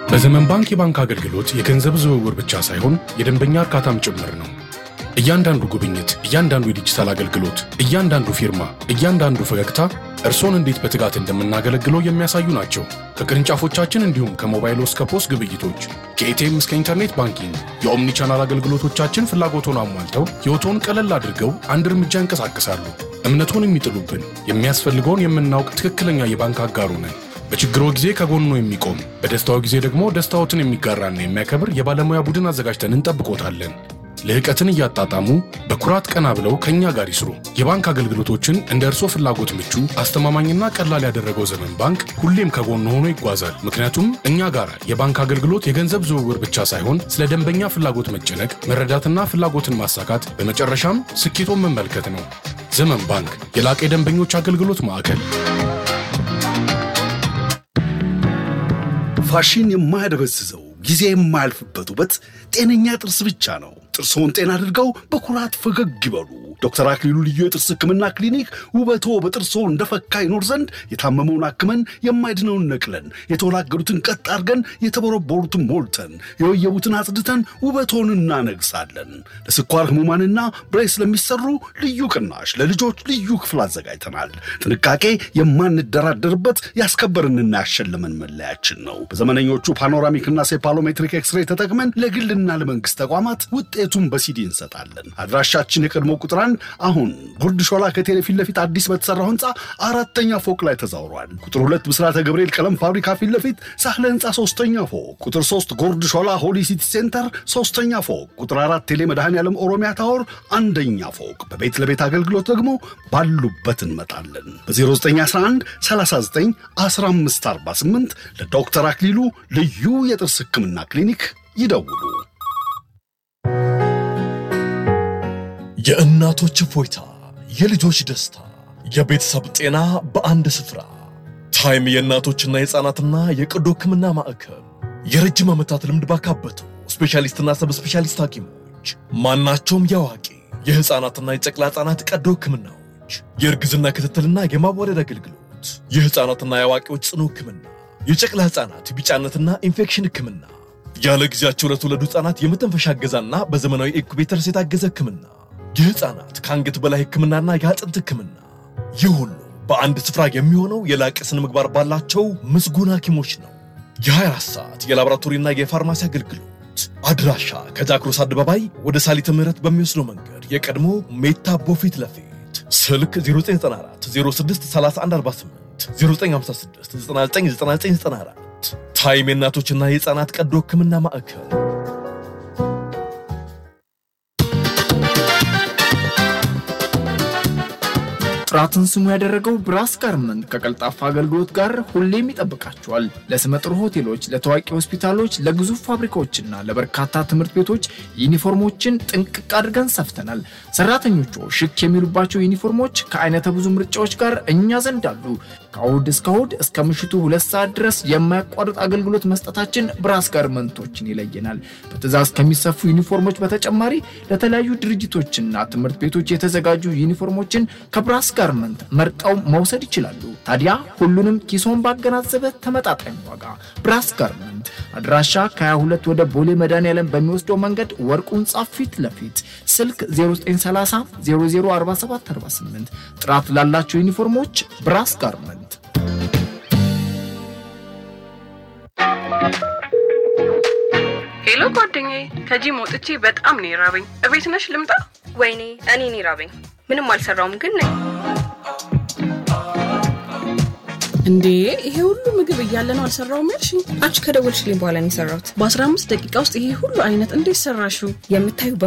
በዘመን ባንክ የባንክ አገልግሎት የገንዘብ ዝውውር ብቻ ሳይሆን የደንበኛ እርካታም ጭምር ነው። እያንዳንዱ ጉብኝት፣ እያንዳንዱ የዲጂታል አገልግሎት፣ እያንዳንዱ ፊርማ፣ እያንዳንዱ ፈገግታ እርሶን እንዴት በትጋት እንደምናገለግለው የሚያሳዩ ናቸው። ከቅርንጫፎቻችን እንዲሁም ከሞባይል እስከ ፖስ ግብይቶች፣ ከኤቲኤም እስከ ኢንተርኔት ባንኪንግ የኦምኒ ቻናል አገልግሎቶቻችን ፍላጎቶን አሟልተው ሕይወቶን ቀለል አድርገው አንድ እርምጃ እንቀሳቀሳሉ። እምነቱን የሚጥሉብን የሚያስፈልገውን የምናውቅ ትክክለኛ የባንክ አጋሩ ነን። በችግሮ ጊዜ ከጎኖ የሚቆም በደስታው ጊዜ ደግሞ ደስታዎትን የሚጋራና የሚያከብር የባለሙያ ቡድን አዘጋጅተን እንጠብቆታለን። ልህቀትን እያጣጣሙ በኩራት ቀና ብለው ከእኛ ጋር ይስሩ። የባንክ አገልግሎቶችን እንደ እርሶ ፍላጎት ምቹ፣ አስተማማኝና ቀላል ያደረገው ዘመን ባንክ ሁሌም ከጎን ሆኖ ይጓዛል። ምክንያቱም እኛ ጋር የባንክ አገልግሎት የገንዘብ ዝውውር ብቻ ሳይሆን ስለ ደንበኛ ፍላጎት መጨነቅ፣ መረዳትና ፍላጎትን ማሳካት፣ በመጨረሻም ስኬቶን መመልከት ነው። ዘመን ባንክ የላቀ የደንበኞች አገልግሎት ማዕከል። ፋሽን የማያደበዝዘው ጊዜ የማያልፍበት ውበት ጤነኛ ጥርስ ብቻ ነው። ጥርስዎን ጤና አድርገው በኩራት ፈገግ ይበሉ። ዶክተር አክሊሉ ልዩ የጥርስ ሕክምና ክሊኒክ ውበቶ በጥርስዎ እንደፈካ ይኖር ዘንድ የታመመውን አክመን የማይድነውን ነቅለን የተወላገዱትን ቀጥ አድርገን የተቦረቦሩትን ሞልተን የወየቡትን አጽድተን ውበቶን እናነግሳለን። ለስኳር ህሙማንና ብሬስ ለሚሰሩ ልዩ ቅናሽ ለልጆች ልዩ ክፍል አዘጋጅተናል። ጥንቃቄ የማንደራደርበት ያስከበርንና ያሸለመን መለያችን ነው። በዘመነኞቹ ፓኖራሚክና ሴፓሎሜትሪክ ኤክስሬይ ተጠቅመን ለግልና ለመንግስት ተቋማት ውጤቱን በሲዲ እንሰጣለን። አድራሻችን የቀድሞ ቁጥር አንድ አሁን ጉርድ ሾላ ከቴሌ ፊት ለፊት አዲስ በተሰራው ህንፃ አራተኛ ፎቅ ላይ ተዛውሯል። ቁጥር ሁለት ብስራተ ገብርኤል ቀለም ፋብሪካ ፊት ለፊት ሳህለ ህንፃ ሶስተኛ ፎቅ፣ ቁጥር ሶስት ጎርድ ሾላ ሆሊ ሲቲ ሴንተር ሶስተኛ ፎቅ፣ ቁጥር አራት ቴሌ መድኃኔ ዓለም ኦሮሚያ ታወር አንደኛ ፎቅ። በቤት ለቤት አገልግሎት ደግሞ ባሉበት እንመጣለን። በ0911 39 1548 ለዶክተር አክሊሉ ልዩ የጥርስ ህክምና ክሊኒክ ይደውሉ። የእናቶች እፎይታ፣ የልጆች ደስታ፣ የቤተሰብ ጤና በአንድ ስፍራ። ታይም የእናቶችና የሕፃናትና የቀዶ ሕክምና ማዕከል የረጅም ዓመታት ልምድ ባካበቱ ስፔሻሊስትና ሰብ ስፔሻሊስት ሐኪሞች ማናቸውም የአዋቂ የሕፃናትና የጨቅላ ሕፃናት ቀዶ ሕክምናዎች፣ የእርግዝና ክትትልና የማዋለድ አገልግሎት፣ የሕፃናትና የአዋቂዎች ጽኑ ሕክምና፣ የጨቅላ ሕፃናት ቢጫነትና ኢንፌክሽን ሕክምና፣ ያለ ጊዜያቸው ለተወለዱ ሕፃናት የመተንፈሻ እገዛና በዘመናዊ ኢንኩቤተርስ የታገዘ ሕክምና የህፃናት ከአንገት በላይ ህክምናና የአጥንት ህክምና። ይህ ሁሉ በአንድ ስፍራ የሚሆነው የላቀ ስነ ምግባር ባላቸው ምስጉን ሐኪሞች ነው። የ24 ሰዓት የላቦራቶሪና የፋርማሲ አገልግሎት አድራሻ ከጃክሮስ አደባባይ ወደ ሳሊተ ምህረት በሚወስደው መንገድ የቀድሞ ሜታ ቦፊት ለፊት ስልክ 0994 06 3148 0956 999994 ታይም የእናቶችና የህፃናት ቀዶ ህክምና ማዕከል ጥራትን ስሙ ያደረገው ብራስ ጋርመንት ከቀልጣፋ አገልግሎት ጋር ሁሌም ይጠብቃቸዋል። ለስመጥር ሆቴሎች፣ ለታዋቂ ሆስፒታሎች፣ ለግዙፍ ፋብሪካዎችና ለበርካታ ትምህርት ቤቶች ዩኒፎርሞችን ጥንቅቅ አድርገን ሰፍተናል። ሰራተኞቹ ሽክ የሚሉባቸው ዩኒፎርሞች ከአይነተ ብዙ ምርጫዎች ጋር እኛ ዘንድ አሉ። ከእሁድ እስከ እሁድ እስከ ምሽቱ ሁለት ሰዓት ድረስ የማያቋርጥ አገልግሎት መስጠታችን ብራስ ጋርመንቶችን ይለየናል። በትእዛዝ ከሚሰፉ ዩኒፎርሞች በተጨማሪ ለተለያዩ ድርጅቶችና ትምህርት ቤቶች የተዘጋጁ ዩኒፎርሞችን ከብራስ ጋርመንት መርጠው መውሰድ ይችላሉ። ታዲያ ሁሉንም ኪሶን ባገናዘበ ተመጣጣኝ ዋጋ ብራስ ጋርመንት አድራሻ ከ22 ወደ ቦሌ መድኃኔዓለም በሚወስደው መንገድ ወርቁ ህንጻ ፊት ለፊት ስልክ 0930 004748 ጥራት ላላቸው ዩኒፎርሞች ብራስ ጋርመንት ሄሎ ጓደኛዬ፣ ከጂም ወጥቼ በጣም ነው የራበኝ። እቤት ነሽ ልምጣ? ወይኔ እኔ እኔ ራበኝ። ምንም አልሰራውም ግን ነኝ። እንዴ ይሄ ሁሉ ምግብ እያለ ነው አልሰራውም ያልሽኝ? አንቺ ከደወልሽልኝ በኋላ ነው የሰራሁት። በ15 ደቂቃ ውስጥ ይሄ ሁሉ አይነት እንዴት ሰራሽው? የምታዩ